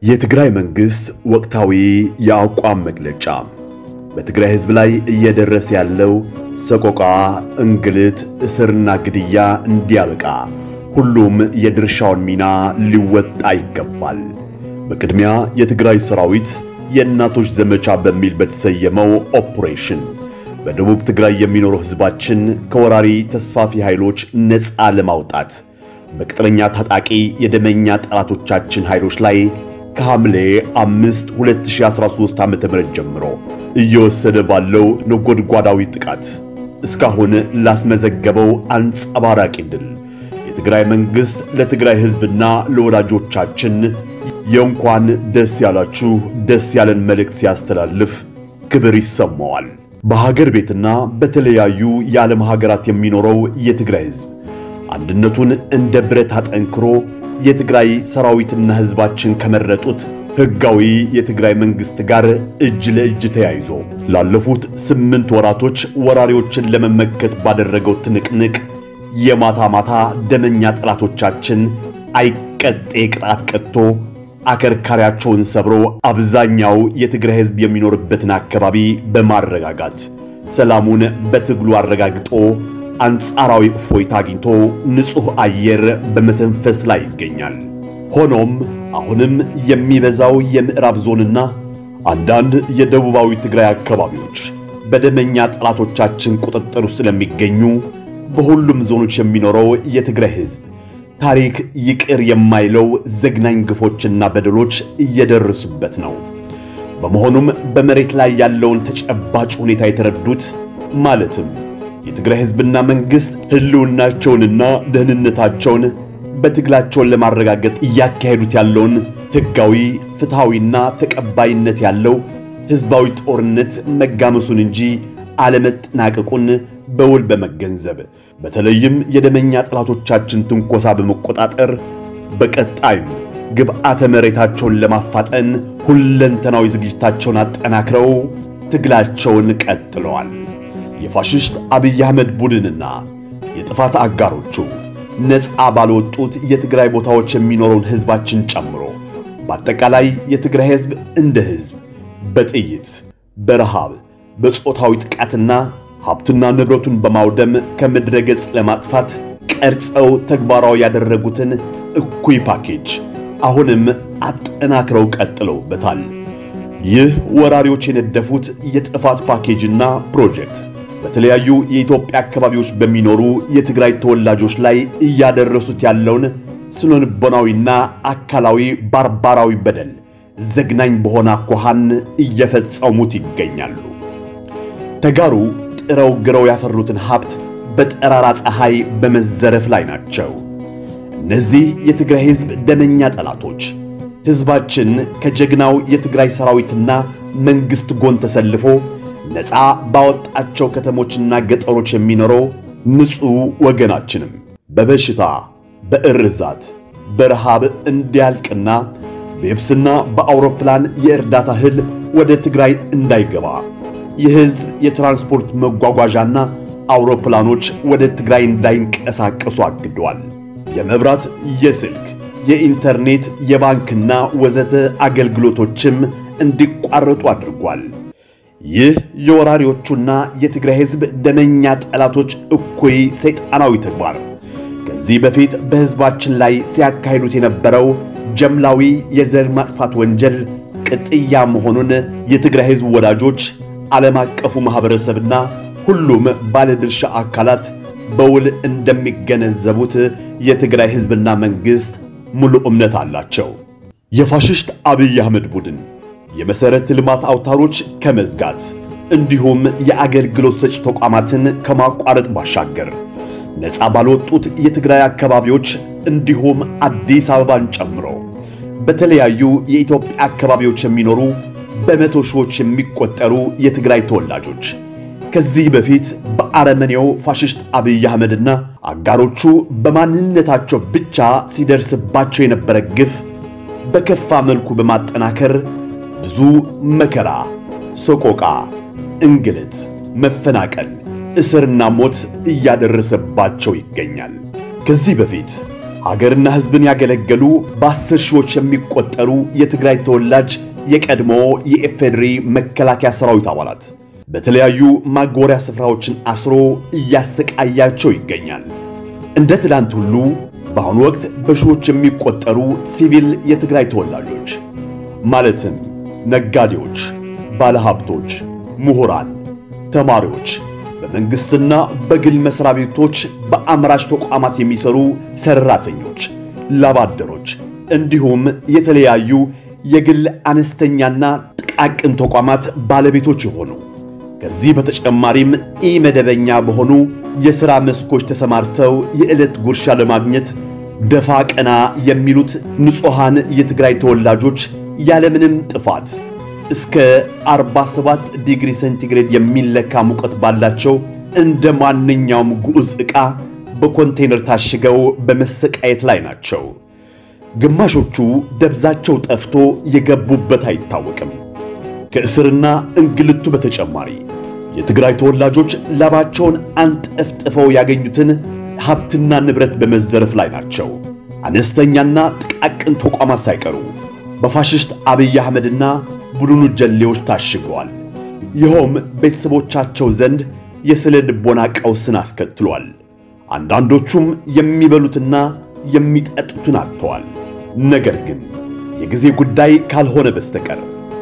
የትግራይ መንግሥት ወቅታዊ የአቋም መግለጫ በትግራይ ሕዝብ ላይ እየደረሰ ያለው ሰቆቃ፣ እንግልት፣ እስርና ግድያ እንዲያበቃ ሁሉም የድርሻውን ሚና ሊወጣ ይገባል። በቅድሚያ የትግራይ ሰራዊት የእናቶች ዘመቻ በሚል በተሰየመው ኦፕሬሽን በደቡብ ትግራይ የሚኖረው ሕዝባችን ከወራሪ ተስፋፊ ኃይሎች ነፃ ለማውጣት በቅጥረኛ ታጣቂ የደመኛ ጠላቶቻችን ኃይሎች ላይ ከሐምሌ 5 2013 ዓ.ም ጀምሮ እየወሰደ ባለው ነጎድጓዳዊ ጥቃት እስካሁን ላስመዘገበው አንጸባራቂ ድል የትግራይ መንግሥት ለትግራይ ሕዝብና ለወዳጆቻችን የእንኳን ደስ ያላችሁ ደስ ያለን መልእክት ሲያስተላልፍ ክብር ይሰማዋል። በሀገር ቤትና በተለያዩ የዓለም ሀገራት የሚኖረው የትግራይ ሕዝብ አንድነቱን እንደ ብረት አጠንክሮ የትግራይ ሰራዊትና ሕዝባችን ከመረጡት ሕጋዊ የትግራይ መንግሥት ጋር እጅ ለእጅ ተያይዞ ላለፉት ስምንት ወራቶች ወራሪዎችን ለመመከት ባደረገው ትንቅንቅ የማታ ማታ ደመኛ ጠላቶቻችን አይቀጤ ቅጣት ቀጥቶ አከርካሪያቸውን ሰብሮ አብዛኛው የትግራይ ሕዝብ የሚኖርበትን አካባቢ በማረጋጋት ሰላሙን በትግሉ አረጋግጦ አንጻራዊ እፎይታ አግኝቶ ንጹሕ አየር በመተንፈስ ላይ ይገኛል። ሆኖም አሁንም የሚበዛው የምዕራብ ዞንና አንዳንድ የደቡባዊ ትግራይ አካባቢዎች በደመኛ ጠላቶቻችን ቁጥጥር ውስጥ ስለሚገኙ በሁሉም ዞኖች የሚኖረው የትግራይ ሕዝብ ታሪክ ይቅር የማይለው ዘግናኝ ግፎችና በደሎች እየደረሱበት ነው። በመሆኑም በመሬት ላይ ያለውን ተጨባጭ ሁኔታ የተረዱት ማለትም የትግራይ ሕዝብና መንግሥት ሕልውናቸውንና ደህንነታቸውን በትግላቸውን ለማረጋገጥ እያካሄዱት ያለውን ሕጋዊ ፍትሐዊና ተቀባይነት ያለው ሕዝባዊ ጦርነት መጋመሱን እንጂ አለመጠናቀቁን በውል በመገንዘብ በተለይም የደመኛ ጠላቶቻችን ትንኮሳ በመቆጣጠር በቀጣይም ግብዓተ መሬታቸውን ለማፋጠን ሁለንተናዊ ዝግጅታቸውን አጠናክረው ትግላቸውን ቀጥለዋል። የፋሽስት አብይ አህመድ ቡድንና የጥፋት አጋሮቹ ነፃ ባልወጡት የትግራይ ቦታዎች የሚኖረውን ሕዝባችን ጨምሮ በአጠቃላይ የትግራይ ሕዝብ እንደ ሕዝብ በጥይት በረሃብ በጾታዊ ጥቃትና ሀብትና ንብረቱን በማውደም ከምድረ ገጽ ለማጥፋት ቀርጸው ተግባራዊ ያደረጉትን እኩይ ፓኬጅ አሁንም አጠናክረው ቀጥለውበታል። ይህ ወራሪዎች የነደፉት የጥፋት ፓኬጅና ፕሮጀክት በተለያዩ የኢትዮጵያ አካባቢዎች በሚኖሩ የትግራይ ተወላጆች ላይ እያደረሱት ያለውን ስነልቦናዊና አካላዊ ባርባራዊ በደል ዘግናኝ በሆነ አኳኋን እየፈጸሙት ይገኛሉ። ተጋሩ ጥረው ግረው ያፈሩትን ሀብት በጠራራ ፀሐይ በመዘረፍ ላይ ናቸው። እነዚህ የትግራይ ሕዝብ ደመኛ ጠላቶች ሕዝባችን ከጀግናው የትግራይ ሰራዊትና መንግሥት ጎን ተሰልፎ ነፃ ባወጣቸው ከተሞችና ገጠሮች የሚኖረው ንጹሕ ወገናችንም በበሽታ በእርዛት በረሃብ እንዲያልቅና በየብስና በአውሮፕላን የእርዳታ እህል ወደ ትግራይ እንዳይገባ የሕዝብ የትራንስፖርት መጓጓዣና አውሮፕላኖች ወደ ትግራይ እንዳይንቀሳቀሱ አግደዋል። የመብራት፣ የስልክ፣ የኢንተርኔት፣ የባንክና ወዘተ አገልግሎቶችም እንዲቋረጡ አድርጓል። ይህ የወራሪዎቹና የትግራይ ሕዝብ ደመኛ ጠላቶች እኩይ ሰይጣናዊ ተግባር ከዚህ በፊት በሕዝባችን ላይ ሲያካሂዱት የነበረው ጀምላዊ የዘር ማጥፋት ወንጀል ቅጥያ መሆኑን የትግራይ ሕዝብ ወዳጆች፣ ዓለም አቀፉ ማኅበረሰብና ሁሉም ባለድርሻ አካላት በውል እንደሚገነዘቡት የትግራይ ሕዝብና መንግሥት ሙሉ እምነት አላቸው። የፋሽስት አብይ አህመድ ቡድን የመሠረተ ልማት አውታሮች ከመዝጋት እንዲሁም የአገልግሎት ሰጪ ተቋማትን ከማቋረጥ ባሻገር ነፃ ባልወጡት የትግራይ አካባቢዎች እንዲሁም አዲስ አበባን ጨምሮ በተለያዩ የኢትዮጵያ አካባቢዎች የሚኖሩ በመቶ ሺዎች የሚቆጠሩ የትግራይ ተወላጆች ከዚህ በፊት በአረመኔው ፋሽስት አብይ አህመድና አጋሮቹ በማንነታቸው ብቻ ሲደርስባቸው የነበረ ግፍ በከፋ መልኩ በማጠናከር ብዙ መከራ፣ ሰቆቃ፣ እንግልት፣ መፈናቀል፣ እስርና ሞት እያደረሰባቸው ይገኛል። ከዚህ በፊት ሀገርና ሕዝብን ያገለገሉ በአስር ሺዎች የሚቆጠሩ የትግራይ ተወላጅ የቀድሞ የኢፌዴሪ መከላከያ ሰራዊት አባላት በተለያዩ ማጎሪያ ስፍራዎችን አስሮ እያሰቃያቸው ይገኛል። እንደ ትላንት ሁሉ በአሁኑ ወቅት በሺዎች የሚቆጠሩ ሲቪል የትግራይ ተወላጆች ማለትም ነጋዴዎች፣ ባለሀብቶች፣ ምሁራን፣ ተማሪዎች፣ በመንግሥትና በግል መሥሪያ ቤቶች በአምራች ተቋማት የሚሰሩ ሠራተኞች፣ ላባደሮች እንዲሁም የተለያዩ የግል አነስተኛና ጥቃቅን ተቋማት ባለቤቶች የሆኑ ከዚህ በተጨማሪም ኢመደበኛ በሆኑ የሥራ መስኮች ተሰማርተው የዕለት ጉርሻ ለማግኘት ደፋ ቀና የሚሉት ንጹሐን የትግራይ ተወላጆች ያለምንም ጥፋት እስከ 47 ዲግሪ ሴንቲግሬድ የሚለካ ሙቀት ባላቸው እንደ ማንኛውም ግዑዝ ዕቃ በኮንቴይነር ታሽገው በመሰቃየት ላይ ናቸው። ግማሾቹ ደብዛቸው ጠፍቶ የገቡበት አይታወቅም። ከእስርና እንግልቱ በተጨማሪ የትግራይ ተወላጆች ላባቸውን አንጠፍጥፈው ያገኙትን ሀብትና ንብረት በመዘረፍ ላይ ናቸው። አነስተኛና ጥቃቅን ተቋማት ሳይቀሩ በፋሽስት አብይ አህመድና ቡድኑ ጀሌዎች ታሽገዋል። ይኸውም ቤተሰቦቻቸው ዘንድ የስነ ልቦና ቀውስን አስከትሏል። አንዳንዶቹም የሚበሉትና የሚጠጡትን አጥተዋል። ነገር ግን የጊዜ ጉዳይ ካልሆነ በስተቀር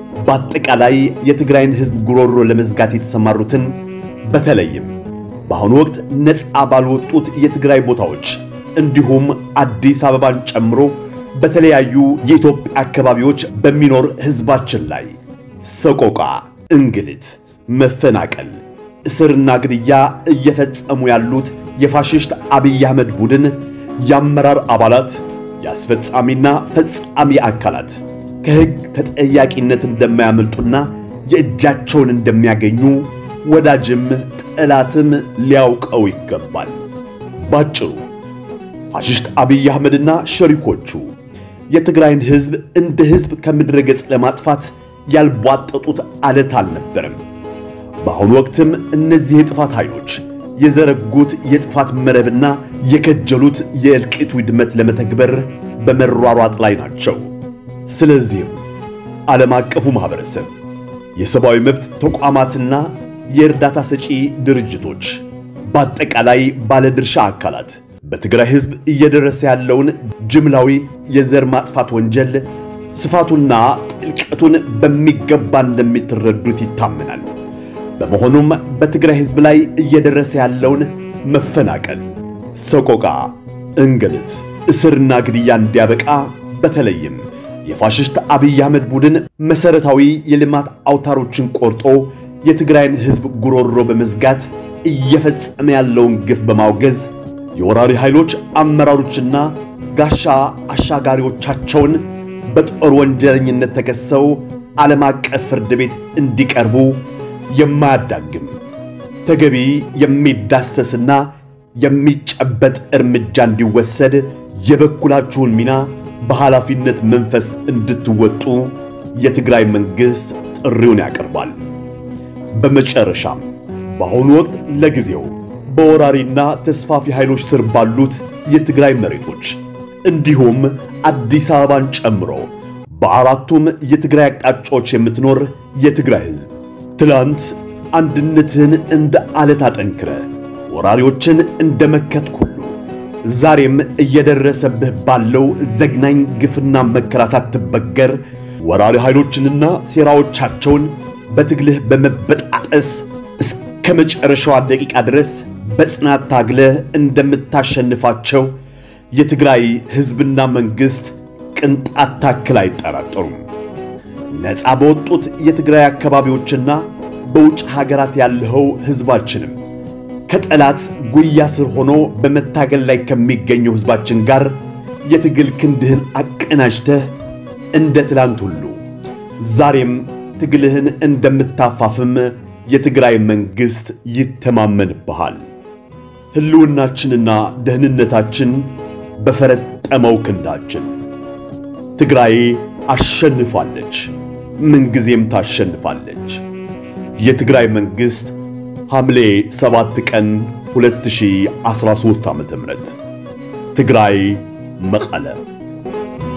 በአጠቃላይ የትግራይን ሕዝብ ጉሮሮ ለመዝጋት የተሰማሩትን በተለይም በአሁኑ ወቅት ነፃ ባልወጡት የትግራይ ቦታዎች እንዲሁም አዲስ አበባን ጨምሮ በተለያዩ የኢትዮጵያ አካባቢዎች በሚኖር ሕዝባችን ላይ ሰቆቃ፣ እንግልት፣ መፈናቀል፣ እስርና ግድያ እየፈጸሙ ያሉት የፋሽስት አብይ አህመድ ቡድን የአመራር አባላት፣ የአስፈጻሚና ፈጻሚ አካላት ከሕግ ተጠያቂነት እንደማያመልጡና የእጃቸውን እንደሚያገኙ ወዳጅም ጠላትም ሊያውቀው ይገባል። ባጭሩ ፋሽስት አብይ አህመድና ሸሪኮቹ የትግራይን ሕዝብ እንደ ሕዝብ ከምድረ ገጽ ለማጥፋት ያልቧጠጡት አለት አልነበረም። በአሁኑ ወቅትም እነዚህ የጥፋት ኃይሎች የዘረጉት የጥፋት መረብና የከጀሉት የእልቂት ውድመት ለመተግበር በመሯሯጥ ላይ ናቸው። ስለዚህም ዓለም አቀፉ ማኅበረሰብ፣ የሰብአዊ መብት ተቋማትና የእርዳታ ሰጪ ድርጅቶች፣ በአጠቃላይ ባለድርሻ አካላት በትግራይ ሕዝብ እየደረሰ ያለውን ጅምላዊ የዘር ማጥፋት ወንጀል ስፋቱና ጥልቀቱን በሚገባ እንደሚትረዱት ይታመናል። በመሆኑም በትግራይ ሕዝብ ላይ እየደረሰ ያለውን መፈናቀል፣ ሰቆቃ፣ እንግልት፣ እስርና ግድያ እንዲያበቃ በተለይም የፋሽስት አብይ አህመድ ቡድን መሠረታዊ የልማት አውታሮችን ቆርጦ የትግራይን ሕዝብ ጉሮሮ በመዝጋት እየፈጸመ ያለውን ግፍ በማውገዝ የወራሪ ኃይሎች አመራሮችና ጋሻ አሻጋሪዎቻቸውን በጦር ወንጀለኝነት ተከሰው ዓለም አቀፍ ፍርድ ቤት እንዲቀርቡ የማያዳግም ተገቢ የሚዳሰስና የሚጨበጥ እርምጃ እንዲወሰድ የበኩላችሁን ሚና በኃላፊነት መንፈስ እንድትወጡ የትግራይ መንግሥት ጥሪውን ያቀርባል። በመጨረሻም በአሁኑ ወቅት ለጊዜው በወራሪና ተስፋፊ ኃይሎች ስር ባሉት የትግራይ መሬቶች እንዲሁም አዲስ አበባን ጨምሮ በአራቱም የትግራይ አቅጣጫዎች የምትኖር የትግራይ ሕዝብ ትላንት አንድነትህን እንደ አለት አጠንክረ ወራሪዎችን እንደ መከትክ ሁሉ ዛሬም እየደረሰብህ ባለው ዘግናኝ ግፍና መከራ ሳትበገር ወራሪ ኃይሎችንና ሴራዎቻቸውን በትግልህ በመበጣጠስ እስከ መጨረሻዋ ደቂቃ ድረስ በጽናት ታግለህ እንደምታሸንፋቸው የትግራይ ሕዝብና መንግሥት ቅንጣት ታክል አይጠራጠሩም። ነፃ በወጡት የትግራይ አካባቢዎችና በውጭ ሀገራት ያለኸው ሕዝባችንም ከጠላት ጉያ ስር ሆኖ በመታገል ላይ ከሚገኘው ሕዝባችን ጋር የትግል ክንድህን አቀናጅተህ እንደ ትላንት ሁሉ ዛሬም ትግልህን እንደምታፋፍም የትግራይ መንግሥት ይተማመንብሃል። ሕልውናችንና ደህንነታችን በፈረጠመው ክንዳችን። ትግራይ አሸንፋለች፣ ምንጊዜም ታሸንፋለች። የትግራይ መንግሥት ሐምሌ 7 ቀን 2013 ዓ.ም ትግራይ መቀለ